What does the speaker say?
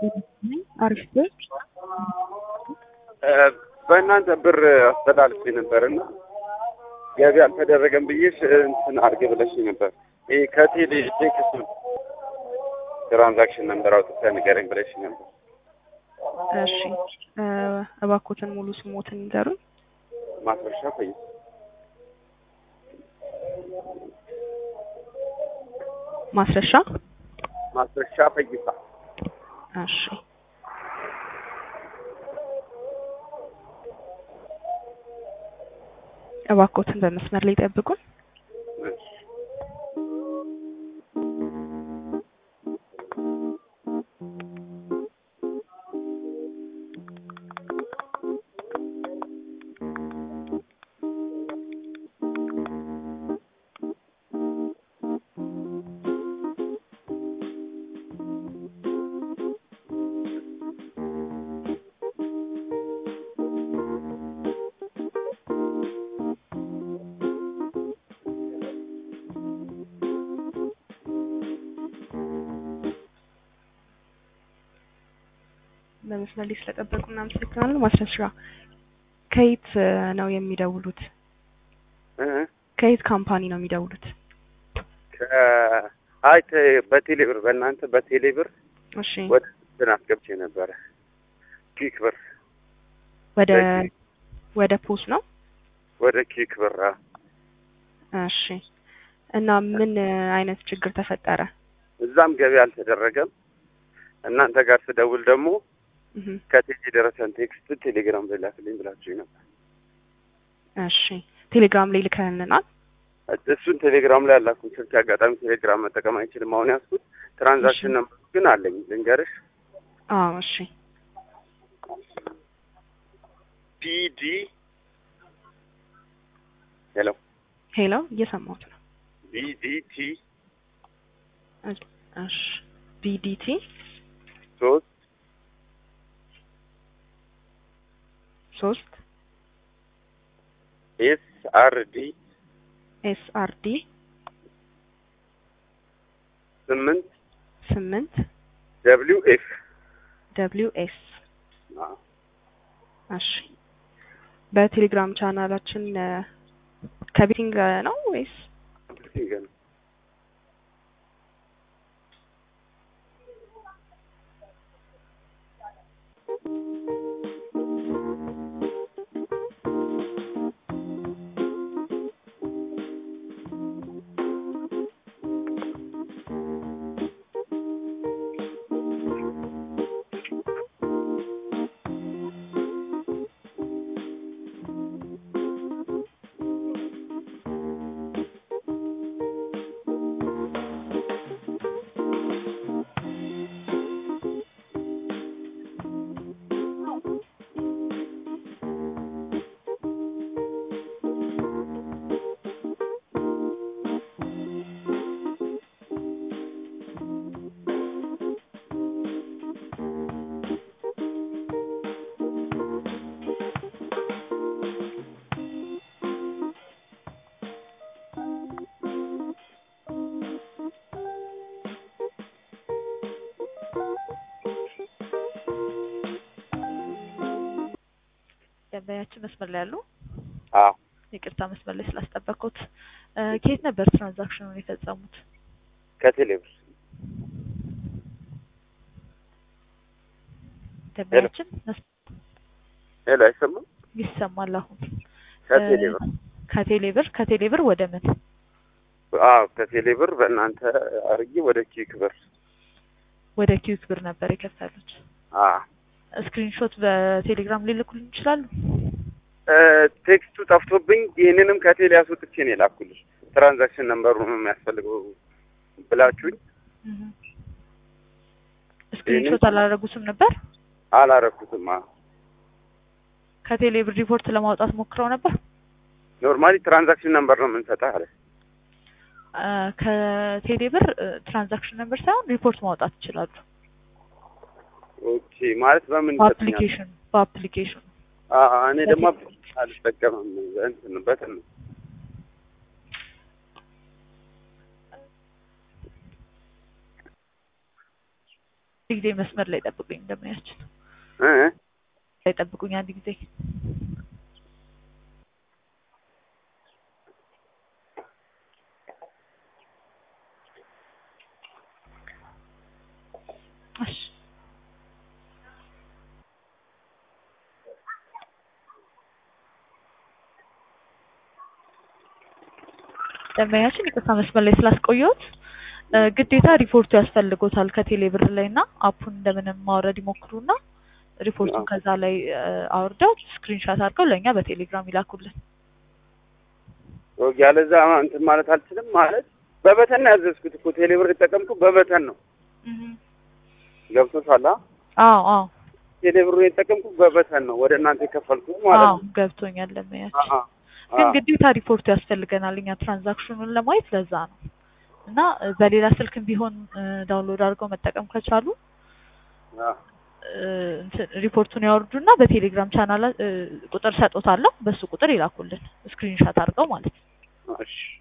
አሪፍ ቤት በእናንተ ብር አስተላልፌ ነበር እና ገቢ አልተደረገም ብዬሽ እንትን አድርጌ ብለሽ ነበር። ይሄ ከቴሌ ቴክስ ትራንዛክሽን ነበር አውጥተህ ንገረኝ ብለሽ ነበር። እሺ እባኮትን ሙሉ ስሞትን ንገሩኝ። ማስረሻ ቆይ ማስረሻ ማስረሻ ፈይሳ እሺ እባኮትን በመስመር ላይ ጠብቁን። በመስመር ላይ ስለጠበቁ እናመሰግናለን። ማስረሻ ከየት ነው የሚደውሉት? እ ከየት ካምፓኒ ነው የሚደውሉት? ከ- አይ ተ- በቴሌ ብር በእናንተ በቴሌ ብር እሺ ወደ እንትን አስገብቼ ነበረ ኪክ ብር ወደ ወደ ፖስ ነው። ወደ ኪክ ብር አዎ። እሺ እና ምን አይነት ችግር ተፈጠረ? እዛም ገቢ አልተደረገም። እናንተ ጋር ስደውል ደግሞ እህ ከቴሌ ደረሰን ቴክስት ቴሌግራም ላይ ላክልኝ ብላችሁኝ ነበር። እሺ ቴሌግራም ላይ ልከልናል። እሱን ቴሌግራም ላይ አላኩኝ። ስልክ አጋጣሚ ቴሌግራም መጠቀም አይችልም። አሁን ያዝኩት ትራንዛክሽን ነምበሩ ግን አለኝ። ልንገርሽ አዎ እሺ ፒዲ ሄሎ ሄሎ እየሰማሁት ነው። ቢዲቲ እሺ ቢዲቲ ሶስት ሶስት ኤስ አር ዲ ኤስ አር ዲ ስምንት ስምንት ደብሊው ኤፍ ደብሊው ኤስ እሺ በቴሌግራም ቻናላችን እ፣ ከቤቲንግ ነው ወይስ ደንበኛችን መስመር ላይ ያሉ አዎ ይቅርታ መስመር ላይ ስላስጠበቅኩት እ፣ ከየት ነበር ትራንዛክሽኑን የፈጸሙት? ከቴሌ ብር ደንበኛችን መስ- ሄሎ አይሰማም ይሰማል አሁን ከቴሌ እ፣ ብር ከቴሌ ብር ከቴሌ ብር ወደ ምን አዎ ከቴሌ ብር በእናንተ አርጌ ወደ ኪክ ብር ወደ ኪዊክ ብር ነበር የከፈሉት። አዎ ስክሪንሾት በቴሌግራም ሊልኩልን ይችላሉ? እ፣ ቴክስቱ ጠፍቶብኝ ይህንንም ከቴሌ አስወጥቼ ነው የላኩልሽ። ትራንዛክሽን ነምበሩ ነው የሚያስፈልገው ብላችሁኝ ስክሪንሾት አላደረጉትም ነበር? አላረኩትም። አዎ ከቴሌ ብር ሪፖርት ለማውጣት ሞክረው ነበር? ኖርማሊ ትራንዛክሽን ነምበር ነው የምንሰጠህ አለ። እ፣ ከቴሌ ብር እ፣ ትራንዛክሽን ነበር ሳይሆን ሪፖርት ማውጣት ይችላሉ። ኦኬ ማለት በምን ይሰጥኛል? በአፕሊኬሽን በአፕሊኬሽን አዎ እኔ ደግሞ አልጠቀምም እንትን በትን ነው ጊዜ መስመር ላይ ጠብቁኝ እንደምናያችን እ እ ላይ ጠብቁኝ አንድ ጊዜ እሺ ደንበኛችን ይቅርታ መስመር ላይ ስላስቆየሁት እ ግዴታ ሪፖርቱ ያስፈልጎታል ከቴሌ ብር ላይ እና አፑን እንደምንም ማውረድ ይሞክሩና ሪፖርቱን አዎ። ከዛ ላይ እ አውርደው ስክሪንሻት አድርገው ለእኛ በቴሌግራም ይላኩልን። ያለዛ እንትን ማለት አልችልም። ማለት በበተን ነው ያዘዝኩት እኮ ቴሌብር የተጠቀምኩት በበተን ነው። ገብቶሻል? አ? አዎ አዎ ቴሌብሩን የተጠቀምኩት በበተን ነው ወደ እናንተ የከፈልኩት ማለት አዎ ነው። ገብቶኛል አ ደንበኛችን። አ ግን አ ግዴታ ሪፖርቱ ያስፈልገናል እኛ ትራንዛክሽኑን ለማየት ለዛ ነው እና እ በሌላ ስልክም ቢሆን እ ዳውንሎድ አድርገው መጠቀም ከቻሉ አ እ እንትን ሪፖርቱን ያወርዱና በቴሌግራም ቻናል እ ቁጥር ሰጦታለሁ በሱ ቁጥር ይላኩልን ስክሪንሻት አድርገው ማለት ነው። እሺ